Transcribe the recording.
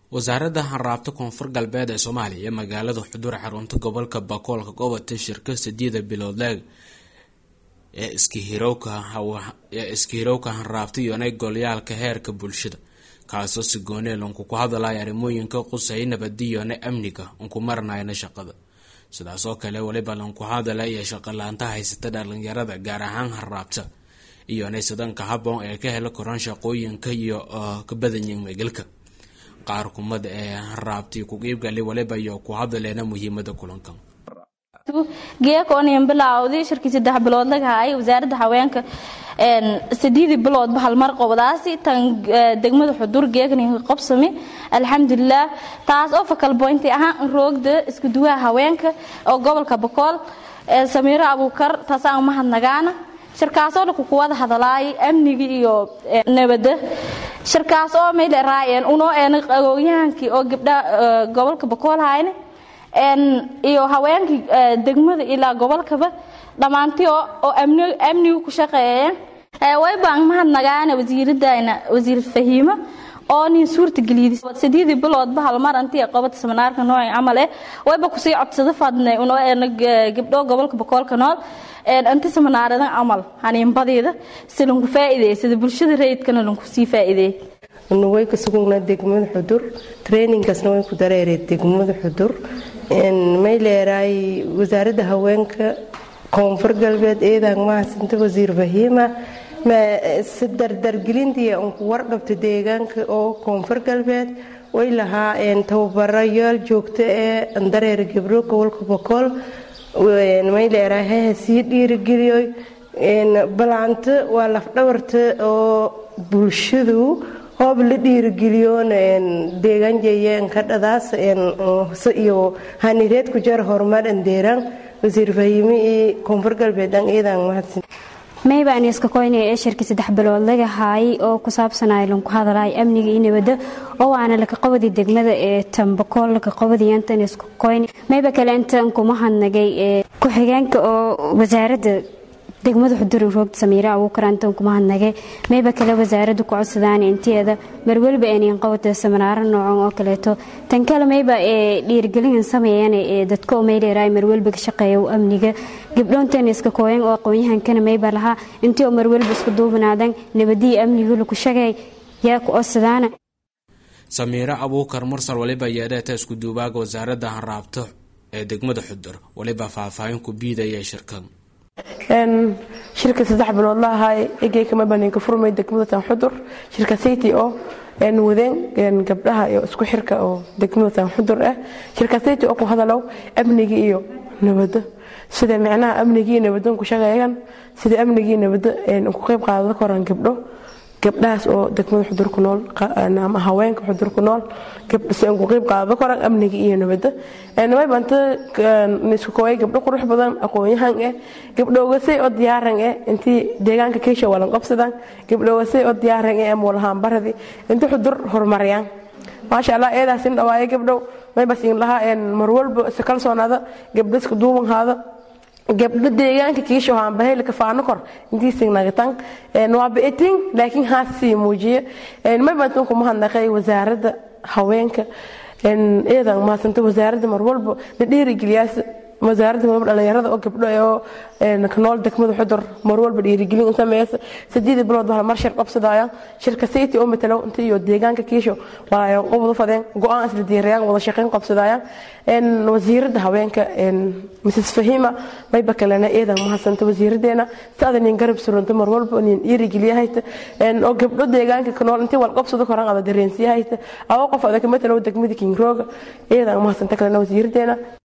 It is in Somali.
wasaaradda hanraabta koonfur galbeed ee soomaaliya ee magaalada xuduur xarunta gobolka bakoolka gobolka shirka sideeda biloodleeg ee iska hirowka hanraabta iyonay golyaalka heerka bulshada kaasoo si gooneel unku ku hadalaya arrimooyinka qusay nabadiyone amniga unku maranayna shaqada sidaasoo kale weliba lanku hadalaya shaqalaanta haysata dhalinyarada gaar ahaan hanraabta iyonay sidanka haboon ee ka hela koran shaqooyinka iyo ka badanyin megelka qaar kumada ee hanraabtii ku qiibgali waliba iyo ku hadaleena muhiimada kulankan geekooniyan bilaawday shirkii saddex bilood laga haayay wasaaradda haweenka sideedii biloodba halmar qobdaasi tan degmada xudur geekninka qobsami alxamdulilah taas oo fakal boynti ahaan roogda isku duwaha haweenka oo gobolka bakool samiiro abuukar taasaan mahadnagaana shirkaasoo dhanku kuwada hadalaayay amniga iyo nabadda shirkaas oo mayle raayeen unoo eena aqoonyahankii oo gabdha gobolka bakool hayne iyo haweenkii degmada ilaa gobolkaba dhammaantii oo amnigu ku shaqeeyeen way baan mahadnagaana wasiiradayna wasiir fahiimo oo nin suurta geliyay sideedii biloodba halmar intii qabata seminaarka noocan camal eh wayba kusii codsada fadnay unoo eena gabdho gobolka bakoolka nool inta seminaaradan camal haniinbadeeda si lanku faa'iideey sida bulshada rayidkana lanku sii faa'iideey way ka sugnaa degmada xudur traininkaasna way ku dareereen degmada xudur may leeraay wasaaradda haweenka koonfur galbeed eedaan mahadsanta wasiir fahiima si dardargelintii unku wardhabta deegaanka oo koonfur galbeed way lahaa tababarayaal joogto ee dareera gabdho gobolka bokool may leeraay haha sii dhiirigeliyo balaanto waa lafdhabarta oo bulshadu hoob la dhiirigeliyoon deegaan jeeyeen ka dhadaas iyo hanireed ku jar horumar andeeraan wasiir fahiime iyo koonfur galbeedan iidan mahadsan maybaan iska koynaya ee shirkii saddex bilood laga haayay oo ku saabsanaya lanku hadalay amniga iyo nabadda oo waana laka qabadi degmada ee tambakool laka qabadiyantan isku koyn mayba kale intan kuma hadnagay ee ku-xigeenka oo wasaaradda degmada xudurin roogta samiira abuukar antan kuma hadnagay mayba kale wasaaradda ku codsadaan inteeda marweliba eenin qabata seminaaro noocan oo kaleeto tan kale mayba ee dhiirigelin sameeyaan ee dadka oo mayleeraay marweliba ka shaqeeya amniga gabdhoontan iska kooyan oo aqoonyahankana mayba lahaa intii oo marweliba isku duubnaadan nabadiya amniga laku shagay yaa ku codsadaana samiiro abuukar mursal waliba yeedheeta isku duubaaga wasaaradda hanraabto ee degmada xudur waliba faahfaahin ku biidaya shirkan shirka saddex bilood la ahaay egeykama baninka furmay degmada tan xudur shirka city oo wadeen gabdhaha iyo isku xirka oo degmada tan xudur ah shirka city oo ku hadalow amniga iyo nabadda sida micnaha amniga iyo nabadda ku shaqeeyaan sida amniga iyo nabadda ku qayb qaadada koran gabdho gabdhahaas oo degmada xudur ku nool ama haweenka xudur ku nool si aan ku qayb qaadada koran amniga iyo nabadda way banta isku kooyay gabdho qurux badan aqoon-yahan eh gabdhoogasay oo diyaaran eh intii deegaanka keisha walan qabsadaan gabdhoogasay oo diyaaran eh ama walahaan baradi intii xudur horumariyaan maasha allah eedaas in dhawaaye gabdhow maybas in lahaa mar walba isa kalsoonaada gabdho iska duubanhaada gabdho deegaanka kiisho haanbahayla kafaano kor intiising nagatan waa bi'itin laakiin haas sii muujiye maybantan kuma hadnaqay wasaaradda haweenka eedan mahadsanta wasaaradda mar walba la dhiirigeliyaas wasaaradda marwalba dhalinyarada oo gabdho oo kanool degmada xudur mar walba dhiirigelin sameeysa sideedii bilood baa mar shir qabsadaya shirka city oo matalow inta iyo deegaanka kiisho walaayo qobdo fadeen go-aan isla diirayaan wada shaqayn qabsadaya wasiiradda haweenka mrs fahima mayba kalena eedan mahadsanta wasiiradeena saada nin garab surunta mar walba nin dhiirigeliyahayta oo gabdho deegaanka kanool intii wal qabsado koran ada dareensiyahayta awo qof adaka matalow degmada kingrooga eedan mahadsanta kalena wasiiradeena